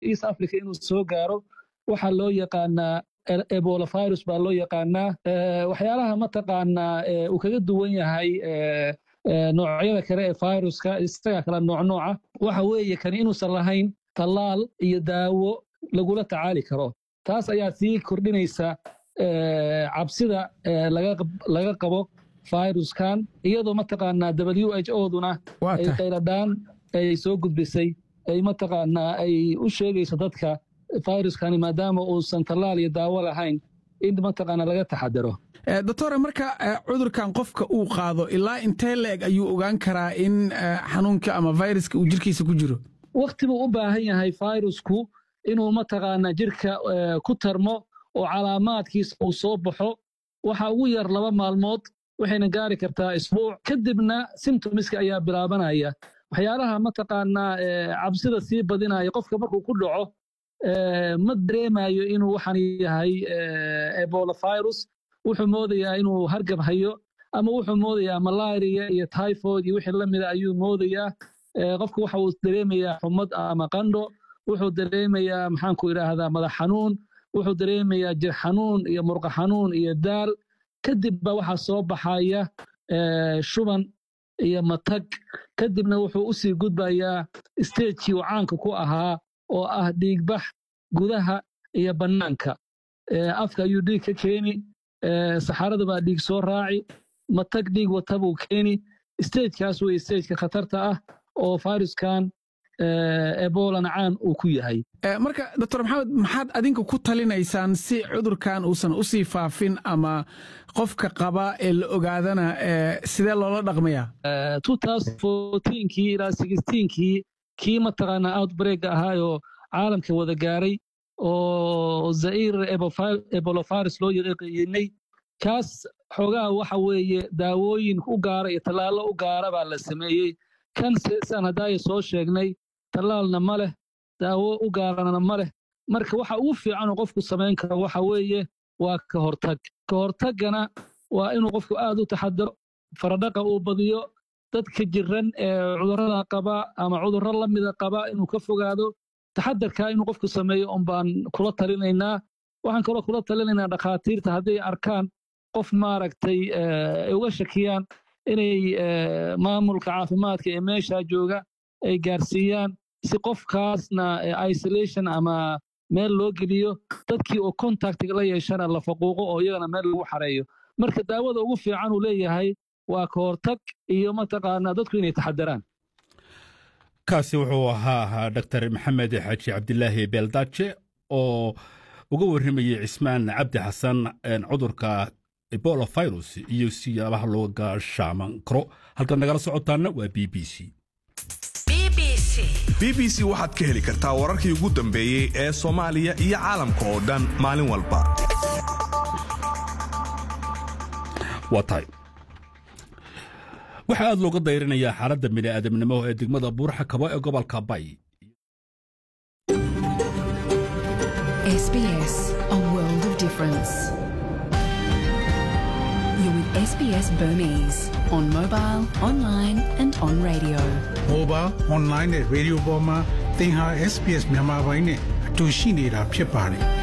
east africa inuu soo gaaro waxaa loo yaqaanaa ebola virus baa loo yaqaanaa waxyaalaha mataqaanaa uu kaga duwan yahay noocyada kale ee viruska isaga kala nooc nooca waxa weeye kan inuusan lahayn tallaal iyo daawo lagula tacaali karo taas ayaa sii kordhinaysa cabsida laga qabo viruskan iyadoo mataqaanaa w h oduna ay qayladhaan ay soo gudbisay ay mataqaanaa ay u sheegayso dadka viruskani maadaama uusan tallaal iyo daawo lahayn in mataqaanaa laga taxadaro doctore marka cudurkan qofka uu qaado ilaa intee la-eg ayuu ogaan karaa in xanuunka ama viruska uu jirkiisa ku jiro wakti buu u baahan yahay virusku inuu mataqaanaa jirka ku tarmo oo calaamaadkiisa uu soo baxo waxa ugu yar laba maalmood waxayna gaari kartaa isbuuc kadibna simtomiska ayaa bilaabanaya waxyaalaha mataqaanaa cabsida sii badinaya qofka markuu ku dhaco ma dareemayo inuu waxaan yahay ebola virus wuxuu moodayaa inuu hargab hayo ama wuxuu moodayaa malaria iyo typhoid iyo wixii lamida ayuu moodayaa qofka waxa uu dareemayaa xumad ama qandho wuxuu dareemayaa maxaanku idhaahdaa madax xanuun wuxuu dareemayaa jir xanuun iyo murqa xanuun iyo daal kadibba waxaa soo baxaya shuban iyo matag kadibna wuxuu u sii gudbayaa stagekii uu caanka ku ahaa oo ah dhiigbax gudaha iyo bannaanka afka ayuu dhiig ka keeni saxarada baa dhiig soo raaci matag dhiig wata buu keeni stagekaas wey stageka khatarta ah oo viruskan ebolana caan uu ku yahay marka doctor maxamed maxaad adinka ku talinaysaan si cudurkan uusan u sii faafin ama qofka qaba ee la ogaadana sidee loola dhaqmayaa kii ilaa kii kii mataqaanaa outbreak ahaayoo caalamka wada gaaray oo zair ebolovirus loo yaqaanay kaas xoogaha waxa weeye daawooyin u gaara iyo tallaallo u gaara baa la sameeyey kan saan haddaaya soo sheegnay tallaalna ma leh daawo u gaarana ma leh marka waxa ugu fiicanoo qofku samayn karo waxa weeye waa ka hortag ka hortaggana waa inuu qofku aad u taxadaro faradhaqa uu badiyo dadka jiran ee cudurrada qaba ama cudurro la mida qaba inuu ka fogaado taxadarkaa inuu qofku sameeyo un baan kula talinaynaa waxaan kaloo kula talinaynaa dhakhaatiirta hadday arkaan qof maaragtay ay uga shakiyaan inay maamulka caafimaadka ee meeshaa jooga ay gaarsiiyaan si qofkaasna isolation ama meel loo geliyo dadkii oo contactiga la yeeshana la faquuqo oo iyagana meel lagu xareeyo marka daawada ugu fiican uu leeyahay waa ka hortag iyo mataqaanaa dadku inay taxadaraan kaasi wuxuu ahaa dr maxamed xaaji cabdilaahi beeldaaje oo uga warramayey cismaan cabdi xasan cudurka ebola virus iyo siyaabaha looga shaaman karo halkaad nagala socotaana waa b b c b b c waxaad ka heli kartaa wararkii ugu dambeeyey ee soomaaliya iyo caalamka oo dhan maalin walba waa tahay waxaa aad looga dayrinayaa xaaladda bini'aadamnimo ee degmada buurxa kabo ee gobolka bay SBS, a world of difference. You're with SBS Burmese on mobile, online, and on radio. mobile online နဲ့ radio ပေါ်မှာသင်ဟာ SPS မြန်မာပိုင်းနဲ့အတူရှိနေတာဖြစ်ပါတယ်